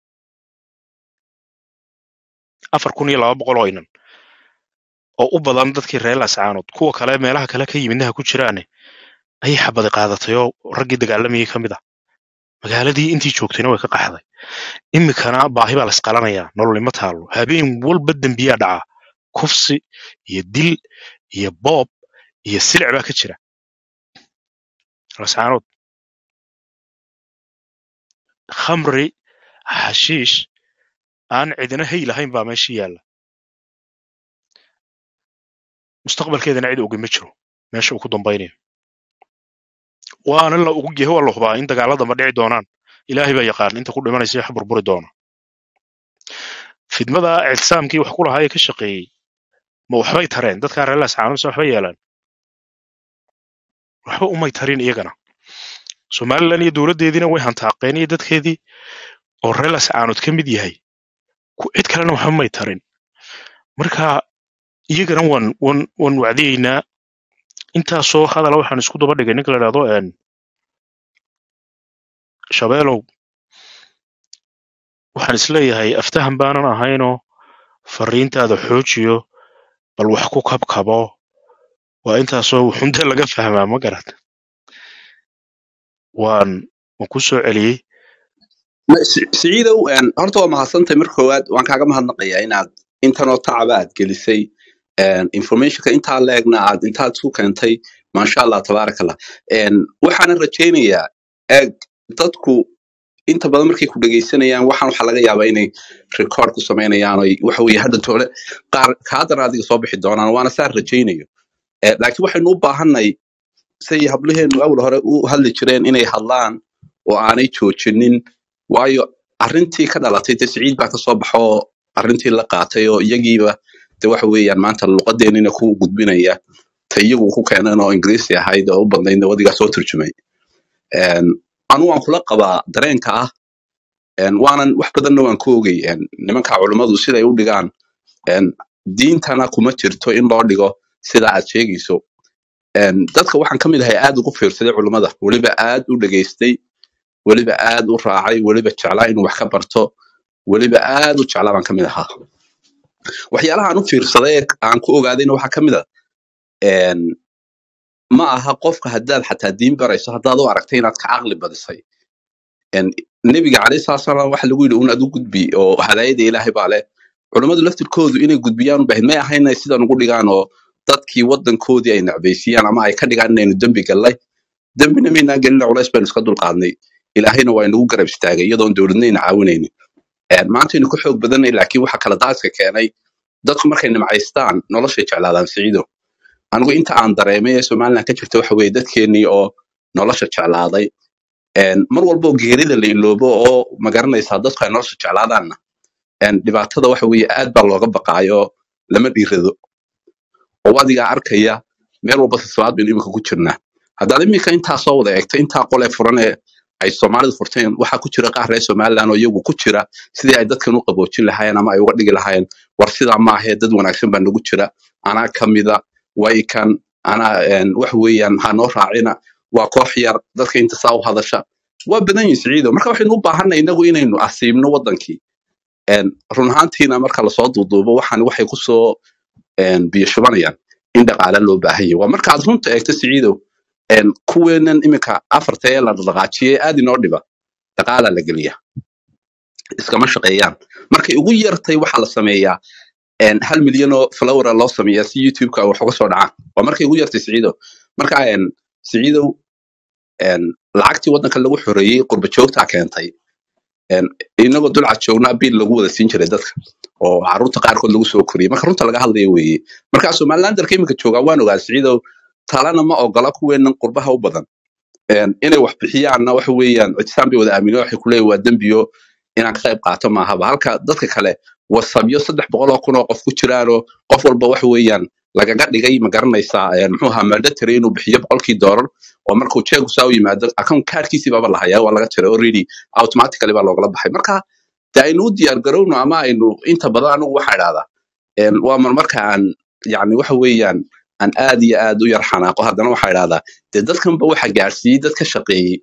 afar kun iyo laba boqol oo inan oo u badan dadkii reer laascaanood kuwa kale meelaha kale ka yimidnaha ku jiraane ayay xabadi qaadatay oo raggii dagaalamayay ka mid ah magaaladii intii joogtayna way ka qaxday iminkana baahi baa laisqalanayaa nololima taalo habeen walba dembiyaa dhaca kufsi iyo dil iyo boob iyo silic baa ka jira laascaanood khamri xashiish aan cidina hay lahayn baa meesha yaalla mustaqbalkeedana cid ogi ma jiro meesha uu ku dambaynayo waana la ugu yahay waa la hubaa in dagaalada ma dhici doonaan ilaahay baa yaqaan inta ku dhimanaysa wax burburi doona fidmada ictisaamkii wax ku lahaa ee ka shaqeeyey ma waxbay tareen dadkaa reer laascaanood mise waxbay yeelaan waxba umay tarin iyagana somalilan iyo dowladdeediina way hantaaqeen iyo dadkeedii oo reer laascaanood ka mid yahay ku- cid kalena waxba may tarin marka iyagana waan waan waan wacdiyeynaa intaasoo hadala waxaan isku daba dhigay ninka la idhahdo een shabeelow waxaan isleeyahay aftahan baanan ahaynoo fariintaada xoojiyo bal wax ku kabkabo waa intaasoo xunta laga fahmaa ma garat waan waan ku soo celiyey Ma- Si- siciidow een, horta waa mahadsantay marka koowaad waan kaaga mahadnaqayaa inaad intanoo tacaba aad gelisay een, informationka intaa leegna aad intaad isu keentay maasha allah tabaarak allah Een, waxaanan rajaynayaa eeg dadku inta badan markay ku dhegeysanayaan waxaan waxaa laga yaabaa inay record ku samaynayaan oy waxa weye hadda toole qaar kaadana adiga soo bixi doonaan waana saan rajaynayo Eh, laakiin waxaynu u baahanay say hablaheenu awal hore u hadli jireen inay hadlaan oo aanay joojinin waayo arrintii ka dhalatay de siciid baa kasoo baxo oo arrintii la qaatay oo iyagiiba de waxa weeyaan maanta luqadeenina ku gudbinaya ta iyagu ku keenan oo ingiriisi ahayd oo u badnaydna wadigaa soo turjumay Een, anu waan kula qabaa dareenka ah een, waanan wax badanna waan ku ogey een, nimanka culummadu siday u dhigaan een, diintana kuma jirto in loo dhigo sida aad sheegayso Een, dadka waxaan ka mid ahay aad ugu fiirsaday culummada weliba aad u dhageystay weliba aad u raacay weliba jeclaa inuu wax ka barto weliba aad u jeclaa baan ka mid ahaa waxyaalaha aan u fiirsaday ee aan ku ogaadayna waxaa ka mid a een, ma aha qofka haddaad xataa diin barayso haddaad u aragtay inaad ka caqli badisay Een, nebiga calayhi salaatu salaam waxa lagu yidhi un adu gudbi oo hadaayada ilaahay baa leh culummadu laftirkoodu inay gudbiyaan u baahid may ahayn inay sidan ugu dhigaan oo dadkii wadankoodii ay nacbaysiiyaan ama ay ka dhigaan inaynu dembi gallay dembina maynaan gelina culays baynu iska dulqaadnay ilaahayna waa inagu garab istaagay iyadoon dowladnayna caawinaynin Een, maantaynu ku xoog badanay laakiin waxa kala daaska keenay dadku markay nimcaystaan noloshay jeclaadaan siciido anigu inta aan dareemay ee somaliland ka jirta waxa weeye dadkeenii oo nolosha jeclaaday Een, mar walba oo geerida la iloobo oo magaranaysaa dadku ay nolosha jeclaadaanna een, dhibaatada waxa weeye aad baa looga baqaayo lama dhiirado oo adigaa arkaya meel walba sisbaad baynu imika ku jirnaa haddaad imika intaa soo wada eegto intaa qolee furan ee ay soomaalidu furteen waxaa ku jira qaar reer somaliland oo iyagu ku jira sidii ay dadkan u qaboojin lahaayeen ama ay uga dhigi lahaayeen war sidaa maahee dad wanaagsan baa nagu jira anaa kamida way kan anaa een, wax weeyaan ha noo raacina waa koox yar dadka inta saa u hadasha waa badan yihin siciido marka waxaynu u baahanay inagu inaynu asiibno wadankii Een, run ahaantiina marka lasoo duuduubo waxaan waxay kusoo een, biyo shubanayaan in dhaqaale loo baahan yahay waa marka aad runta eegto siciidow een, kuweenan imika afarta ee la dhaqaajiyey aad inoo dhiba dhaqaala la geliya iskama shaqeeyaan markay ugu yartay waxaa la sameeyaa een, hal milyan oo flowra loo sameeyaa si youtube-ka ay wax uga soo dhacaan waa markay ugu yartay siciidow marka een, siciidow een, lacagtii wadanka lagu xoreeyey qurba joogtaa keentay een, inagoo dulcad joognaa bil lagu wada siin jiray dadka oo caruurta qaarkood lagu soo koriyey marka runta laga hadlaya weeye marka somalilandarka imika joogaa waan ogaa siciidow talana ma ogola kuweenan qurbaha u badan Een, inay wax bixiyaanna waxa weeyaan ictisaan bay wada aamino waxay kuleeyihin waa dembiyo inaan ka qayb qaato maahaba halka dadka kale wasabyo saddex boqol oo kun oo qof ku jiraanoo qof walba waxa weeyaan lagaga dhigay ma garanaysaa een, muxuu ahaa mandatory inuu bixiyo boqolkii doolar oo markuu jeegu saa u yimaado account kaarkiisii baaba la hayaa waa laga jiray already automatically baa loogala baxay marka de aynu u diyaar garowno ama aynu inta badan anigu waxaa idhahdaa een, waa marmarka aan yani waxa weeyaan aan aad iyo aad u yar xanaaqo haddana waxaa idhahdaa dee dadkanba waxa gaarsiiyey dad ka shaqeeyey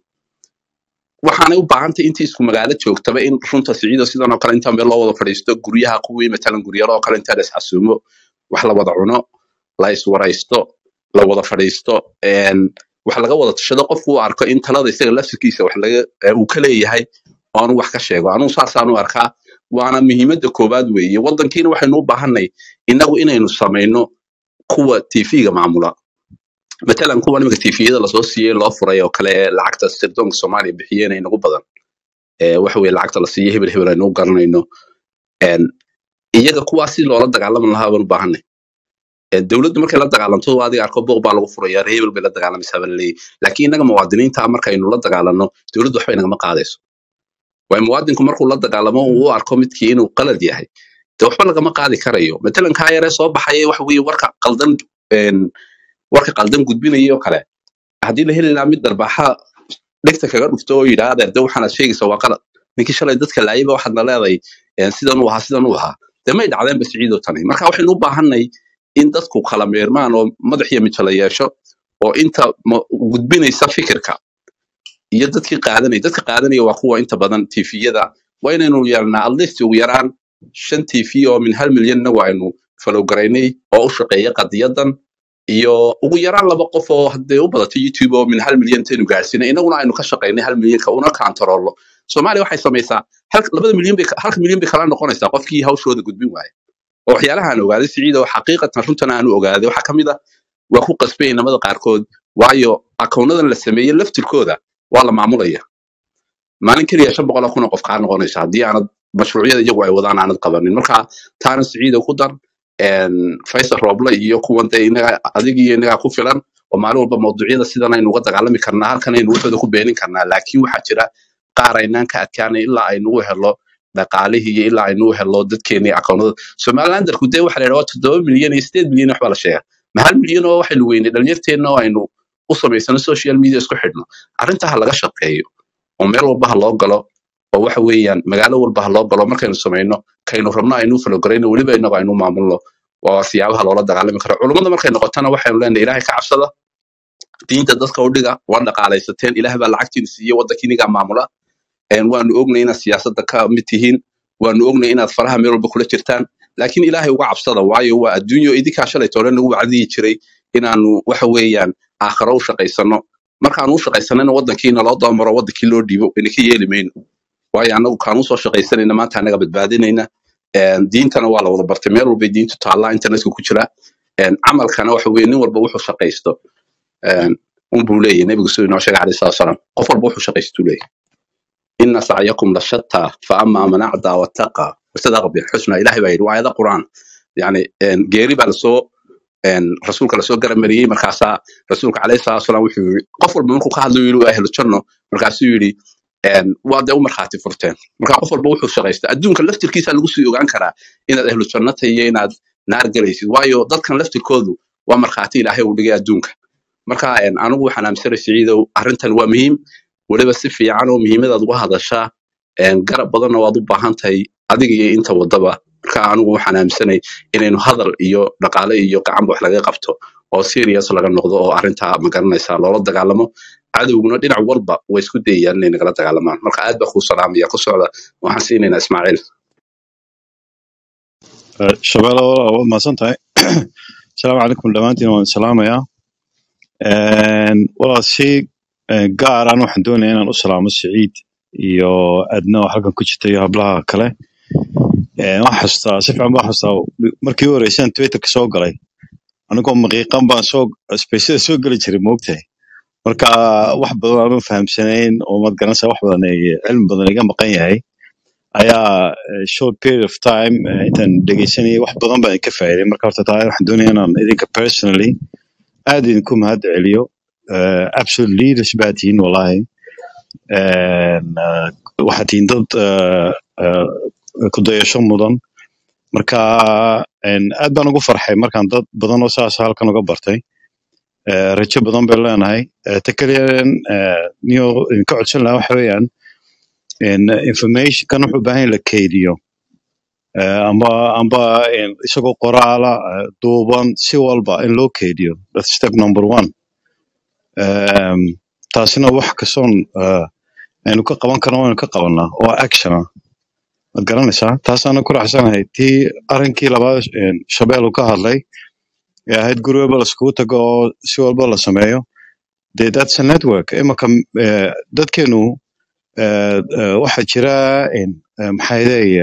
waxaanay u baahantay intii isku magaalo joogtaba in runta siciido sidan oo kale inta meel loo wada fadhiisto guryaha kuwii matalan guryaro oo kale inta la isxasuumo wax la wada cuno la iswaraysto la wada fadhiisto een, wax laga wada tashado qofku uu arko in talada isaga laftirkiisa wax laga ee, uu ka leeyahay oo anu wax ka sheego anugu saasaan u arkaa waana muhiimadda koowaad weeye wadankiina waxaynu u baahanay inagu inaynu samayno kuwa tv-ga maamula matalan kuwa nimanka tviyada lasoo siiyey loo furay oo kale ee lacagta sirdoonka soomaaliya bixiyeen inagu badan ee waxa weye lacagta la siiyo hebel hebel aynu u garanayno Een, iyaga kuwaas si loola dagaalami lahaa baan u baahanay Ee, dowladdu markay la dagaalanto waa adiga arko booq baa lagu furaya reer hebel bay la dagaalamaysaa baa laleeyahy laakiin inaga muwaadiniinta markaynu la dagaalano dowladdu waxba inagama qaadayso waayo muwaadinku markuu la dagaalamo uu u arko midkii inuu qalad yahay de waxba lagama qaadi karayo matalan kaa yaree soo baxaya waxa weye warka qaldan een, warka qaldan gudbinaya oo kale haddii la heli lahaa mid darbaaxa dhegta kaga dhufto oo yidhaahda de waxaanaad sheegaysa waa qalad ninkii shalay dadka laayaba waxaadna leedahay een, sidan uu ahaa sidan uu ahaa de may dhacdeenba siciidoo tani marka waxaynu u baahanay in dadku kala meermaan oo madax iyo mijala yeesho oo inta ma- gudbinaysa fikirka iyo dadkii qaadanaya dadka qaadanaya waa kuwa inta badan tifiyada waa inaynu yeelnaa at least ugu yaraan shan t v oo min hal milyan inagu aynu falowgaraynay oo u shaqeeya qadiyadan iyo ugu yaraan laba qof oo hadee u badato youtube oo min hal milyan intaynu gaarsiinay inaguna aynu ka shaqaynay hal milyanka una kaantaroolno soomaaliya waxay samaysaa hal- labada milyan bay halka milyan bay kala noqonaysaa qofkii hawshooda gudbin waaya oo waxyaalaha aan ogaaday siciid oo xaqiiqatan runtan aanu ogaaday waxaa ka mid ah waa ku qasbay inamada qaarkood waayo akoonadan la sameeyey laftirkooda waa la maamulaya maalin keliya shan boqol oo kun oo qof kaa noqonaysa haddii aanad mashruucyada iyagu ay wadaan aanad qabanin marka taana siciida ku dar een, faysal rooble iyo kuwan dee inaga adig iyo inagaa ku filan oo maalin walba mawduucyada sidan aynu uga dagaalami karnaa halkan aynu waxooda ku beenin karnaa laakiin waxaa jira qaar aynaan ka adkaanay ilaa aynu u helo dhaqaalihii iyo ilaa aynu u helo dadkeenii akoonada somalilandarku dee waxa la yidhaha waa toddoba milyan iyo sideed milyan waxbaa la sheega ma hal milyan oo waxaynu weynay dhalinyarteenna oo aynu u samaysano social media isku xidhno arrintaa ha laga shaqeeyo oo meel walba ha loo galo oo waxa weeyaan magaalo walba ha loo galo markaynu samayno kaynu rabno aynu falograyno weliba inagu aynu maamulno waa siyaabaha loola dagaalami karo culummada markay noqotana waxaynu leenahay ilaahay ka cabsada diinta dadka u dhiga waa dhaqaalaysateen ilaah baa lacagtiina siiye waddankiinigaa maamula een, waanu ognay inaad siyaasadda ka mid tihiin waanu ognay inaad faraha meel walba kula jirtaan laakiin ilaahay uga cabsada waayo waa adduunyo idinkaa shalay toole nagu wacdiyi jiray inaanu waxa weeyaan aakhiro u shaqaysano markaanu u shaqaysanayna waddankiina loo dabamaro waddankii loo dhiibo idinka yeeli mayno waayo annagu kaanu soo shaqaysanayna maanta annaga badbaadinayna Een, diintana waa la wada bartay meel walbay diintu taallaa internetka ku jira Een, camalkana waxa weye nin walba wuxuu shaqaysto Een, unbuu leeyahy nebigu siduu inoo sheegay alayhi salatu wasalaam qof walba wuxuu shaqaystuu leeyahy ina sacyakum la shataa fa ama man acdaa wattaqa wasadaqa bilxusna ilahay baa yidhi waa aayada qur'aan yani een, geeri baa lasoo een, rasuulka lasoo garamariyey markaasaa rasuulka alayhi salatu wasalaam wuxuu yidhi qof walba markuu ka hadlayo yidhi waa ahlu janno markaasuu yidhi een, waa dee u markhaati furteen marka qof walba wuxuu shaqaysta adduunka laftirkiisa lagu sii ogaan karaa inaad ahlu janno tahay iyo inaad naar galaysid waayo dadkan laftirkoodu waa markhaati ilaahay uu dhigay adduunka marka een, anigu waxaan aaminsanay siciidow arrintan waa muhiim weliba si fiican oo muhiimadaad uga hadashaa een, garab badanna waad u baahan tahay adiga iyo inta wadaba marka anigu waxaan aaminsanay inaynu hadal iyo dhaqaale iyo gacanba wax laga qabto oo serious laga noqdo oo arrintaa magaranaysa loola dagaalamo cadowguna dhinac walba way isku dayayaan inay nagala dagaalamaan marka aad baa kuu salaamaya ku socda waxaan siinaynaa ismaaciil shabeelo waad mahadsan tahay asalaamu calaykum dhammaantiin waan salaamayaa walaal si eh, gaar aan waxaan doonaya inaan u salaamo siciid iyo adna oo halkan ku jirta iyo hablaha kale Eh, waxaan xasuustaa si fiican baan xasuustaa markii u horeysaan twitterka soo galay anigoo maqiiqan baan soo spaceda soo geli jiray moogtahay marka wax badan aanan fahamsanayn oo maad garanaysaa wax badan ay cilmi badan iga maqan yahay ayaa eh, short period of time eh, intaan dhegeysanayay wax badan baan ka faa'iiday marka horta taa waxaan doonaya inaan idinka personally aad idinku mahad celiyo Eh, absolute leaders baa tihiin wallahi En, eh, waxaad tihiin dad eh, eh, ku dayasho mudan marka en, aad baan ugu farxay markaan dad badan oo saas halkan uga bartay Eh, rajo badan bay leenahay Eh, ta kaliya niyo idinka codsan lahaa waxa weeyaan en, information kan wuxuu u baahan yahay in la keydiyo Eh, amba amba en, isagoo qoraala eh, duuban si walba in loo keydiyo that's step number one Em, taasina wax kastoon eh, aynu ka qaban karno waynu ka qabanaa oo action ah waad garanaysaa taasaana ku raacsanahay tii arrinkii labaad en, shabeel uu ka hadlay ee ahayd guri walba laiskugu tago oo si walba la sameeyo dee that's a network imaka eh, dadkeenu eh, eh, waxaa jira en, eh, maxaa leeya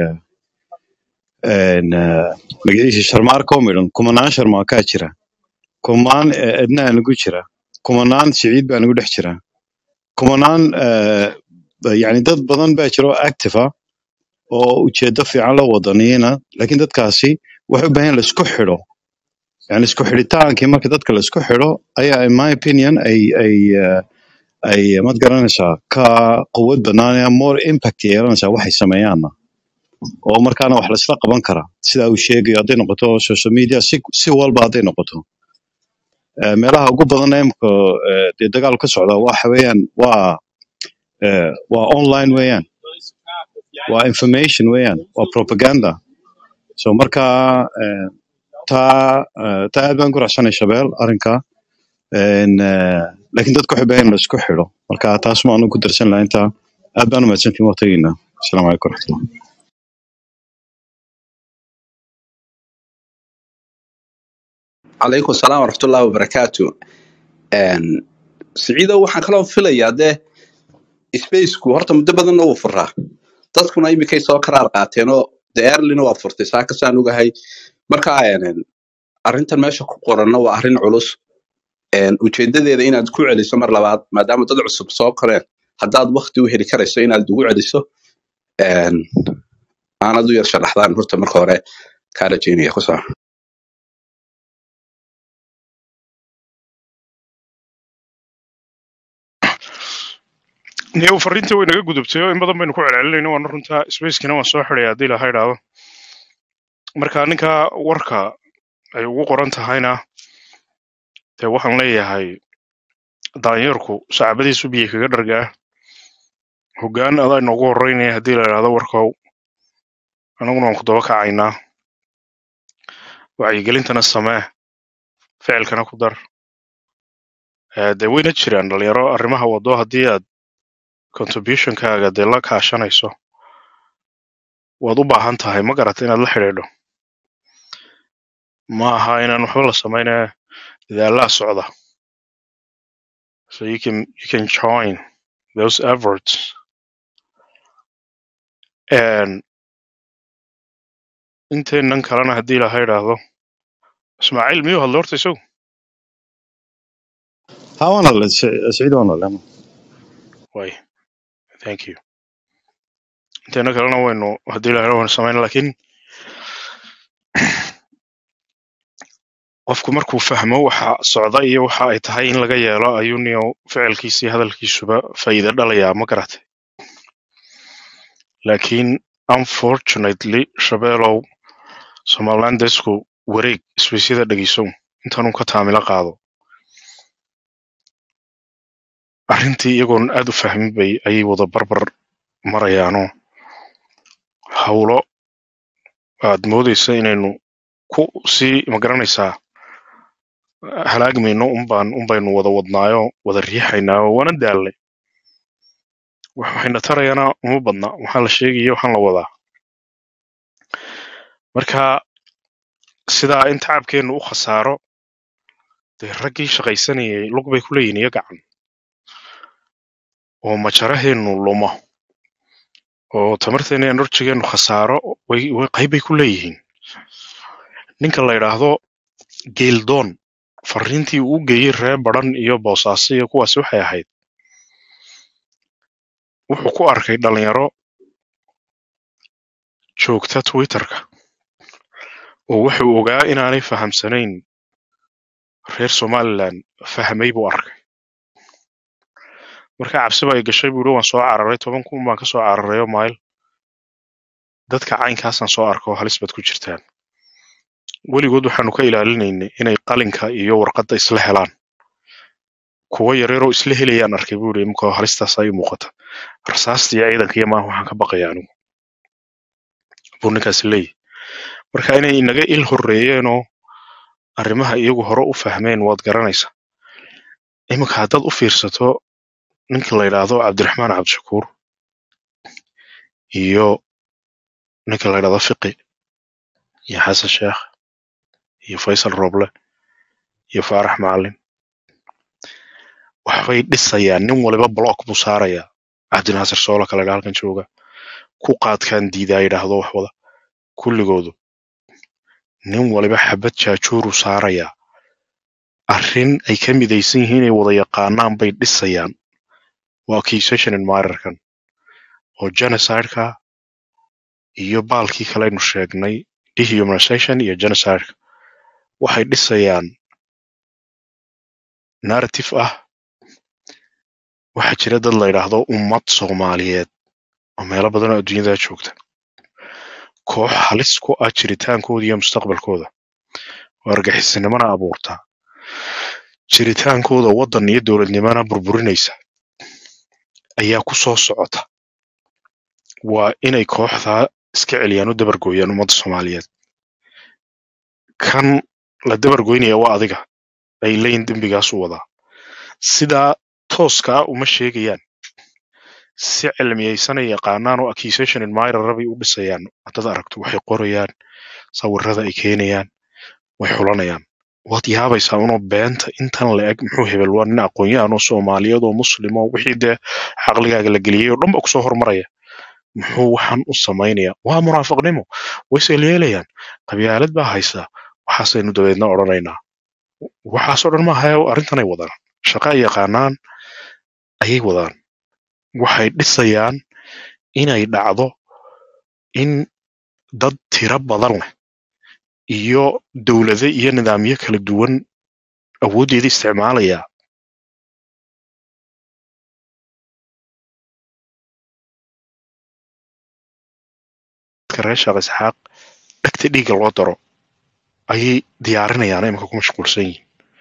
magaciisa sharmaarka oo midhan kumanaan sharmaakaa jira kumanaan eh, ednaa nagu jira kumanaan siciid baa nagu dhex jira kumanaan eh, yani dad badan baa jira oo active ah oo ujeedo fiican la wadaniyana laakiin dadkaasi waxay u baahan yihiin laisku xidho yani isku xidhitaankii marka dadka laisku xidho ayaa in my opinion ay ay eh, ay mad garanaysaa ka quwad banaanaya more impact yeelanaysaa waxay sameeyaanna oo markaana wax laisla qaban karaa sida uu sheegayo hadday noqoto social media si si walba hadday noqoto Eh, meelaha ugu badan ee imika eh, dee dagaal ka socda waxa weeyaan waa eh, waa online weeyaan waa information weeyaan waa propaganda so marka eh, taa eh, taa aad baan ku raacsanay shabeel arrinka En, eh, laakiin dadku waxay baahan in la isku xidho marka taas ma anu ku darsan lahaa intaa aad baan u mahadsantihin waqtigiina asalaamu calaykum waraxmatullah calaykum asalaam waraxmatullahi wabarakaatu Een, siciidow waxaan kaloo filayaa dee spaceku horta muddo badanna wuu furaa dadkuna iminkay soo karaar qaateenoo de erlina waa furtay saa kasaan ogahay marka een, arrintan meesha ku qoranna waa arrin culus Een, ujeedadeeda inaad ku celiso mar labaad maadaama dad cusub soo koreen haddaad wakti u heli karayso inaad ugu celiso een, aanad u yar sharaxdaan horta marka hore kaa rajeynaya ku soco niyow fariintii way naga gudubtay oo in badan baynu ku celcelinayno waana runta spacekina waan soo xidhay haddii laha idhaahdo marka ninka warka ay ugu qoran tahayna dee waxaan leeyahay daanyeerku saacabadiisu biyo kaga dhargaa hoggaan adaa inoogu horeynaya haddii la idhaahdo warkow annaguna waan ku daba kacaynaa wacyigelintana samee ficilkana ku dar Eh, dee wayna jiraan dhalinyaro arrimaha wado haddii aad contributionkaaga dee la kaashanayso waad u baahan tahay ma garata inaad la xidhiidho ma aha inaan waxba la samaynaya dadaallaa socda so you can you can join those efforts and inteenan kalena haddii laha idhaahdo ismaaciil miyuu hadlo horta isagu ها وانا ولا سعيد وانا ولا way thank you inteena kalena waynu haddii laha idhaahdo waynu samayn laakiin qofku markuu fahmo waxa socda iyo waxa ay tahay in laga yeelo ayuu niyo ficilkiisa iyo hadalkiisuba faa'iido dhalayaa ma garatay laakiin unfortunately shabeelow somalilandesku wareeg isweysyada dhegeysow intaanun ka taamilo qaado arrintii iyagoon aad u fahmin bay ayay wada barbar marayaanoo hawlo aad moodaysa inaynu ku sii magaranaysaa halaagmayno unbaan unbaynu wada wadnaayo wada riixaynaa oo waana daalnay wax waxayna tarayaana uma badna waxaa la sheegaya waxaan la wadaa marka sidaa in tacabkeennu u khasaaro dee raggii shaqaysanayay lug bay ku leeyihin iyo gacan oo majaraheennu lumo oo tamarteena iyo enerjigeennu khasaaro way way qayb bay ku leeyihiin ninka la yidhaahdo geeldoon fariintii uu u geeyey reer baran iyo boosaaso iyo kuwaas waxay ahayd wuxuu ku arkay dhalinyaro joogta twitterka oo wuxuu ogaa inaanay fahamsanayn reer somaliland fahmay buu arkay marka cabsiba ay gashay buu yidhi waan soo cararay toban kun baan ka soo cararayo mayl dadka caynkaasaan soo arko halis baad ku jirtaan weligood waxaanu ka ilaalinaynay inay qalinka iyo warqadda isla helaan kuwa yareeroo isla helayaan arkay buu yidhi imika halistaas ay muuqata rasaasta iyo ciidanka iyo maaha waxaan ka baqaya anigu buu ninkaasi leeyahy marka inay inaga il horreeyeenoo arrimaha iyagu hore u fahmeen waad garanaysaa iminka haddaad u fiirsato ninka la yidhaahdo cabdiraxmaan cabdishakuur iyo ninka la yidhaahdo fiqi iyo xasan sheekh iyo faysal roble iyo faarax macalin waxbay dhisayaan nin waliba block buu saarayaa cabdinaasir soola kale dha halkan jooga ku qaadkaan diidaa yidhaahdo wax wada kulligoodu nin waliba xabad jaajuuruu saarayaa arrin ay ka midaysan yihiin inay wada yaqaanaan bay dhisayaan waa accusation admirerkan oo genocideka iyo baalkii kaleynu sheegnay dehumanization iyo genocideka waxay dhisayaan narrative ah waxaa jira dad la yidhaahdo ummad soomaaliyeed oo meelo badan oo adduunyada joogta koox halis ku ah jiritaankooda iyo mustaqbalkooda oo argaxisinimana abuurtaa jiritaankooda waddan iyo dowladnimana burburinaysa ayaa ku soo socota waa inay kooxdaa iska celiyaan u dabargooyaan ummadda soomaaliyeed kan la dabargoynaya waa adiga ay leeyihin dembigaas u wadaa sidaa tooska ah uma sheegayaan si cilmiyaysanay yaqaanaan oo accusation admirer bay u dhisayaan haddaad aragto waxay qorayaan sawirada ay keenayaan way xulanayaan waad yaabaysaa unoo beenta intan la eg muxuu hebel waa nin aqoon-yahan oo soomaaliyeed oo muslim oo wixii dee caqligaaga la geliyey oo dhan ba kusoo hormaraya muxuu waxaan u samaynaya waa munaafiqnimo wayse yeelayaan qabyaalad baa haysa waxaasaynu dabeedna odhanaynaa waxaasoo dhan maaha arrintanay wadaan shaqa ay yaqaanaan ayay wadaan waxay dhisayaan inay dhacdo in dad tiro badan leh iyo dowlado iyo nidaamyo kala duwan awooddeeda isticmaalaya dadka reer sheekh isxaaq dhegta dhiigga loo daro ayay diyaarinayaan iminka ku mashquulsan yihiin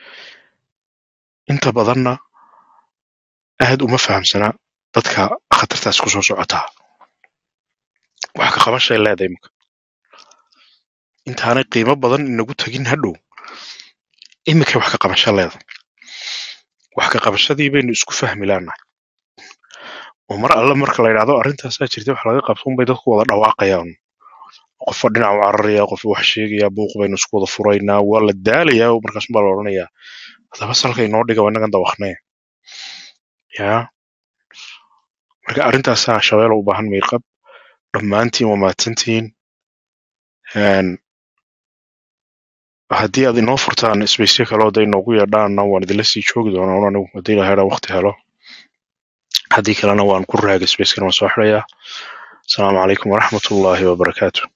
inta badanna aad uma fahamsana dadka khatartaas ku soo socotaa wax ka qabashay leedahay iminka intaanay qiimo badan inagu tegin hadhow iminkay wax ka qabasho leedahay wax ka qabashadii baynu isku fahmi laanahay oo mar alle marka la yidhahdo arrintaasaa jirta wax laga qabto unbay dadku wada dhawaaqayaan qofba dhinac u cararaya qofba wax sheegaya buuq baynu isku wada furaynaa waa la daalayaa oo markaas baa la odhanayaa hadaba salka inoo dhiga waa innagan dawaqnee yaa marka arrintaasaa shabeelo u baahan miirqab dhammaantiin waa mahadsantihiin Een, haddii aad inoo furtaan isbaysyo kale oo day noogu yeedhaanna waan idinla sii joogi doonaa un anigu haddii la helo waqti helo haddii kalena waan ku raagay spacekana waan soo xidhayaa asalaamu calaykum waraxmatullaahi wabarakaatu